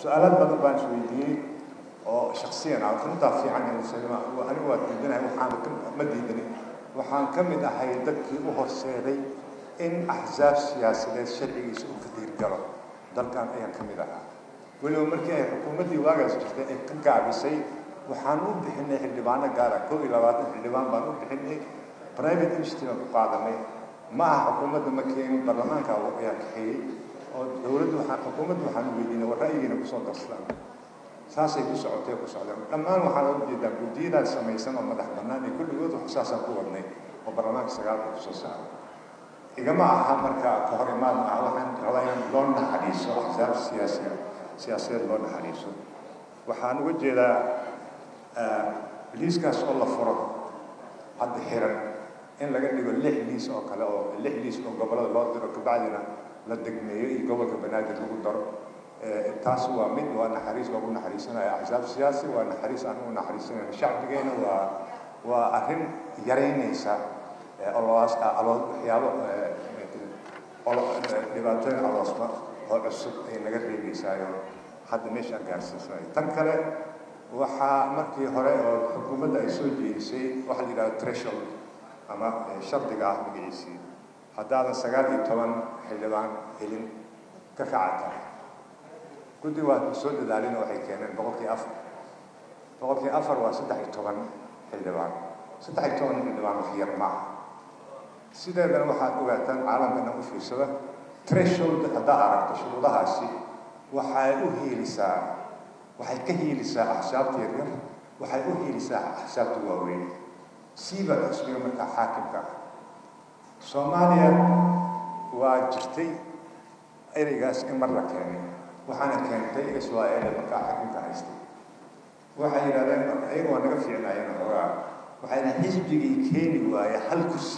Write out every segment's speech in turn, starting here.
su-aalaad badan baan isweydiiyey oo shaksiyan ah runtaa fiican anigu waa diidanahay waxaan ma diidanin waxaan ka mid ahay dadkii u horseeday in axsaab siyaasadeed sharcigiisa u kadiirgalo dalkan ayaan ka mid ahaa weliba markii ay xukuumaddii waagaas jirtay ay ka gaabisay waxaan u bixinay xildhibaano gaara kow iyo labaatan xildhibaan baan u bixinay private industry baan ku qaadanay ma aha xukuumadda ma keenin baarlamaanka ayaa kaxeeyey oo dowladdu waxaan xukuumaddu waxaan u weydiinay war ra'yigiina kusoo darsadaan saasay ku socotay ku socdeen dhammaan waxaan uga jeedaa guddiyadaas samaysan oo madax bannaan iyo kulligood wax saasaan ku wadnay oo baarlamaanka sagaalka kusoo saaray igama aha marka ka hor imaad ma aha waxaan rabaa inaan loo naxariiso axsaab siyaasiya siyaasadeed loo naxariiso waxaan uga jeedaa liiskaas oo la furo hadda xiran in laga dhigo lix liis oo kale oo lix liis oo gobollada loo diro kabacdina la degmeeyo iyo gobolka banaadir lagu daro taas waa mid waa naxariis loogu naxariisanaya axsaab siyaasi waa naxariis aan u naxariisanayno shacbigeena waa waa arrin yaraynaysa oloas aloos waxyaabo dhibaatooyin aloosma oo cusub ay naga reebaysaayo hadda meesha aan gaarsiisanayo tan kale waxaa markii hore oo xukuumadda ay soo jeedisay waxa la yidhahdo threshold ama shardiga ah magaciisii haddaadan sagaal iyo toban xildhibaan helin ka kacata guddi waa soo dadaalin waxay keeneen boqolkii afar boqolkii afar waa saddex iyo toban xildhibaan saddex iyo toban xildhibaan wax yar maaha sideedana waxaad ogaataan caalamkana u fiirsada threshold haddaa aragto shuruudahaasi waxay u hiilisaa waxay ka hiilisaa axsaabta yaryar waxay u hiilisaa axsaabta waaweyn siiba xisbiga markaa xaakimka ah soomaaliya waa jirtay ereygaas in mar la keenay waxaana keentay israa'iil markaa xaakimka haystay waxay yidhahdeen marka iyaga waa naga fiicnaayeen xoogaa waxay yidhahdeen xisbigii keeni waaya hal kursi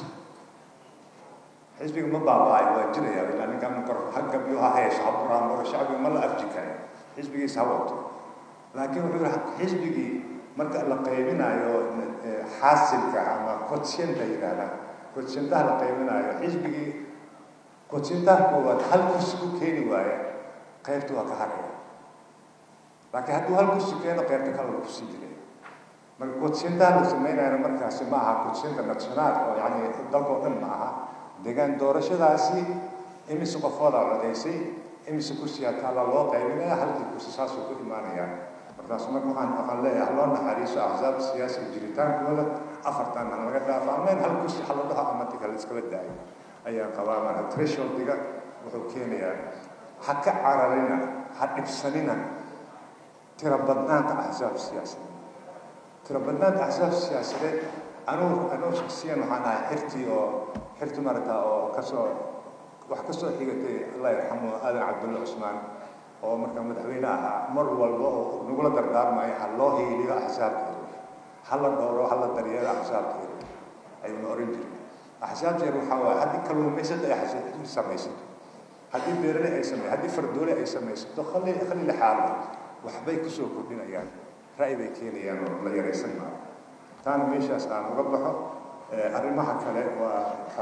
xisbiga ma baaba'ay waa jiraya ilaa ninkan kor hagabyo ha heesho ha buraamaro shacbiga ma la afji kare xisbigiisa ha wato laakiin wuxuu yihi xisbigii marka la qaybinayo xaasilka ama kotsiyenta yidhahda kotsiyentaha la qaybinayo xisbigii kotsiyentaha koowaad hal kursi ku keeni waaya qaybta waa ka haraya laakiin hadduu hal kursi keeno qaybta kale la kusii jiray marka kotsiyentaha la samaynayana markaasi ma aha kotsiyenta nationaal oo yani dalkao dhan ma aha deegaan doorashadaasi imise qofoodaa codaysay imise kursigaa kaala loo qaybinaya halkii kursi saasuu ku imaanayaan markaas marka waxaan waxaan leeyahay loo naxariiso axsaab siyaasiga jiritaankooda afartan hana laga dhaafo ameen hal kursi haladaha amati kale iskala daayo ayaan qabaa marka thresholdiga wuxuu keenayaa ha ka cararina ha dhibsanina tira badnaanta axsaab siyaasadeed tira badnaanta axsaab siyaasadeed anugu anugu shaksiyan waxaan ahay xirtii oo xirti marata oo kasoo wax kasoo xigatay allah yarxamu aadan cabdulla cusmaan oo marka madaxweyne ahaa mar walba oo nagula dardaarmayo ha loo hiiliyo axsaabteeda ha la dhowro ha la daryeelo axsaabteeda ayuuna oran jiray axsaabteeda waxaa waaye haddii kalluumaysata ay axsaab samaysato haddii beerale ay samay haddii fardoole ay samaysato khali khali la xaalo waxbay kusoo kordhinayaan ra'yi bay keenayaan oo la yaraysan maayo taana meeshaas aan uga baxo arrimaha kale waa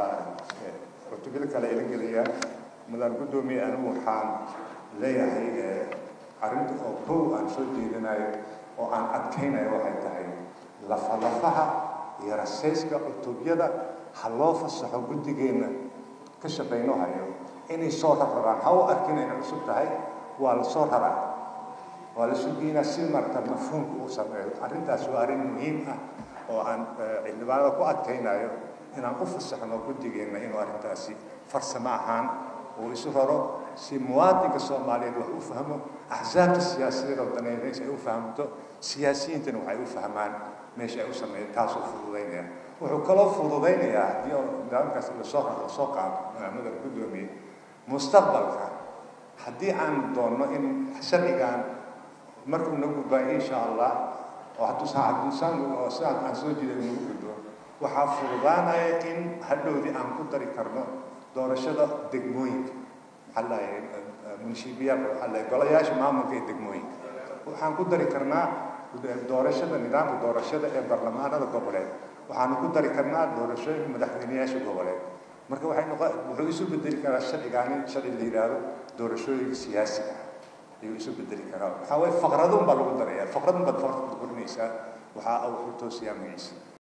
cutubada kale ila gelayaan mudaan guddoomiye anigu waxaan leeyahay arrinta oo kow aan soo jeedinayo oo aan adkaynayo waxay tahay lafalafaha iyo rasayska cutubyada ha loo fasaxo guddigeenna ka shaqayno hayo inay soo rarrabaan ha u arkin inay cusub tahay waa la soo raraa waa la sugeynaa si marta mafhuumka uu sameeyo arrintaas waa arrin muhiim ah oo aan xildhibaanada ku adkaynayo inaan u fasaxno guddigeenna inuu arrintaasi farsamo ahaan uu isu raro si muwaadinka soomaaliyeed wax u fahmo axsaabta siyaasadeed oo daneynaysa ay u fahamto siyaasiyiintana waxay u fahmaan meesha ay u sameeyeen taasuu fududaynaya wuxuu kaloo fududaynayaa haddii nidaamkaas lasoo lasoo qaado mudan guddoomiye mustaqbalka haddii aan doonno in sharcigan markuu nagu gudbaayo insha allah oo hadduusan oo sidaan aan soo jeeday nagu gudbo waxaa fududaanaya in hadhowdii aan ku dari karno doorashada degmooyinka maxaa lahay munshibiyaal waxaa lahay golayaasha maamulka ee degmooyinka waxaan ku dari karnaa doorashada nidaamka doorashada ee barlamaanada goboleed waxaanu ku dari karnaa doorashooyinka madaxweyneyaasha goboleed marka waxay noqon wuxuu isu bedeli karaa sharcigaani sharci la yidhaahdo doorashooyinka siyaasiga ayuu isu bedeli karaa waxaa waye faqradun baa lagu daraya faqradun baad farta ku korinaysaa waxaa wuxuu toosiyaa magaciisa